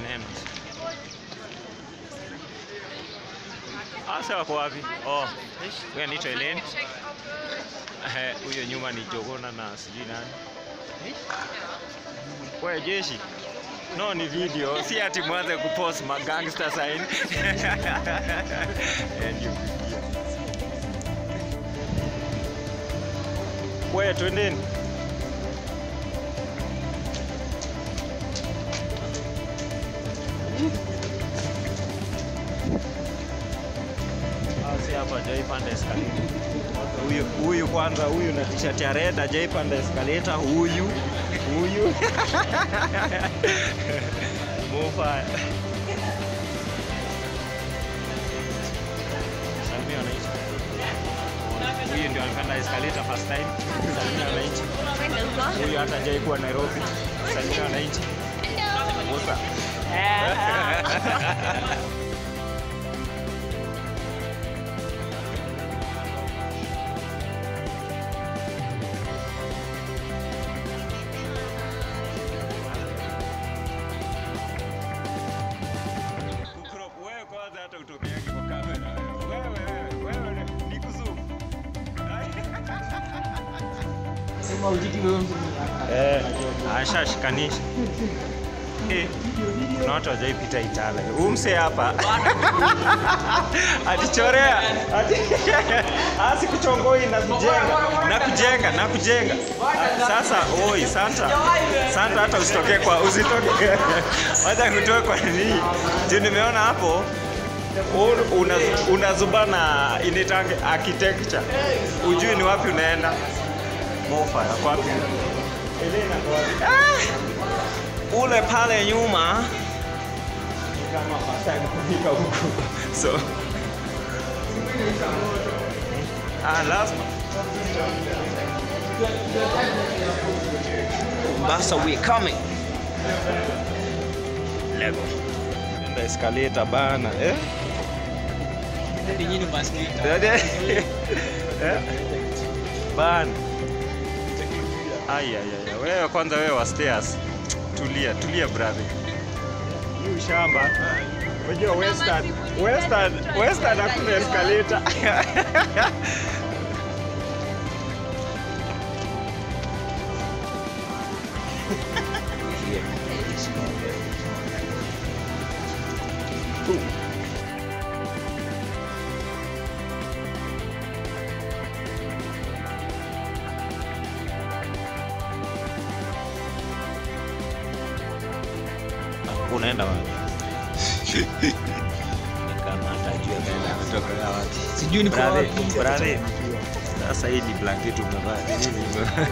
maneno. Asa wako wapi? Oh, huyo anaitwa Elaine. Eh, huyo nyuma ni Jogona na sijui nani. Wewe jeshi. No, ni video, si ati mwanze kupost ma gangster sign. Eh, ndio video. Wewe twendeni. Ah, si hapa hajaipanda escalator. Huyu huyu kwanza, huyu na t-shirt ya red hajaipanda escalator. Huyu huyu Mufa. Salimia wananchi. Huyu ndio alipanda escalator first time. Salimia wananchi. Huyu hata hajai kuwa Nairobi. Salimia wananchi. Musa. Kukrop, wewe kwanza hata utokeagi kwa kamera. Wewe, wewe, wewe, ni kuzoom. Sema ujiti wewe mtu Eh, ashashikanisha. Eh, kuna watu hawajaipita Itala. Huyu msee hapa atichorea ati asi kuchongoi na kujenga na kujenga na kujenga. Sasa oi, Santa Santa, hata usitokee kwa usitoke, wacha kutoe kwa nini? Juu nimeona hapo u- una- unazubana inaitanga architecture, ujui ni wapi unaenda. Mofa yako wapi? Elena kwa wapi? Ah! Ule pale nyuma ni kama first time kufika huku. So ah, lazima Mombasa we coming. Lego. Enda escalator bana eh? Ndi nyinyi basi Eh? Bana. Ai ai ai. Wewe kwanza wewe wa stairs. Tulia, tulia brother. Hii shamba. Unajua Western, Western, Western hakuna escalator. Unaenda wapi? Kama atajua kaenda kutoka wapi. Sijui niko Brother, wapi. brother. Sasa hii ni blanketi umevaa. Ni nini umevaa?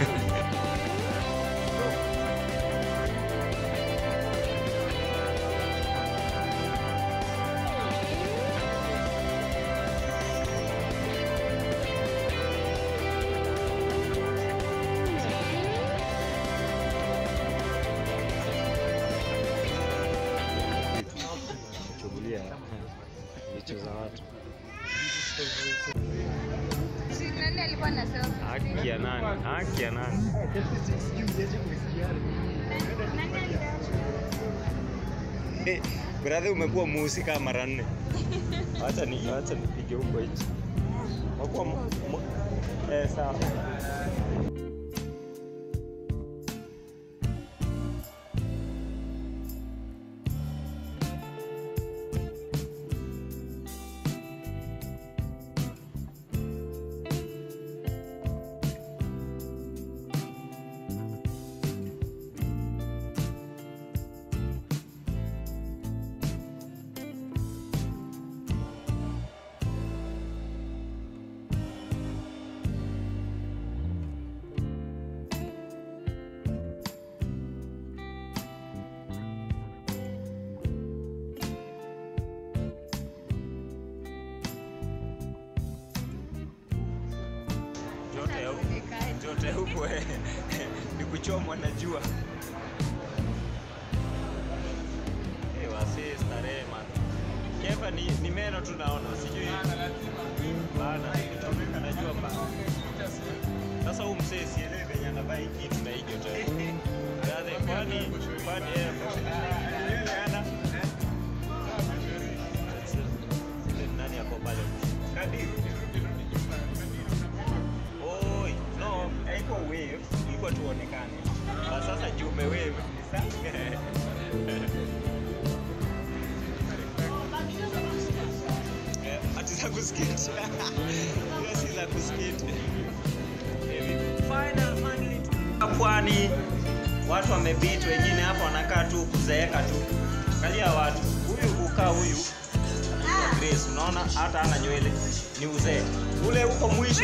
Kuchungulia vichwa za watu. Si nani alikuwa anasema? Haki ya nani? Haki ya nani? Eh, Brother umekuwa muhusika mara nne. Acha ni acha nipige huko hichi. Umekuwa mu- mu- eh sawa. Joto ya huku. Joto ya huku eh, ni kuchomwa na jua. Eh, wasee starehe man. Kefa ni, ni meno tunaona, sijui bana nikichomeka na jua mbaya. Sasa huu msee sielewi venye anavaa hii kitu na hii joto. ya huku. Brother, kwani kwani eh, za kuskiti hiyo si za kuskiti final finally pwani watu wamebit wengine hapa wanakaa tu kuzeeka tu angalia watu huyu ukaa huyu anaitwa Grace unaona hata ana nywele ni uzee ule huko mwisho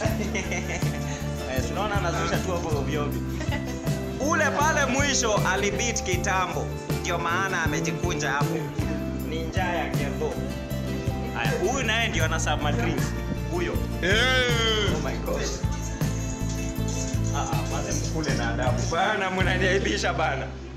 eh, tunaona anazusha tu hapo ovyo ovyo ule pale mwisho alibit kitambo ndio maana amejikunja hapo ni njaa ya kembo haya huyu naye ndio ana submarine huyo oh my gosh Ah, ah, kwanza mkule na adabu bana mnaniaibisha bana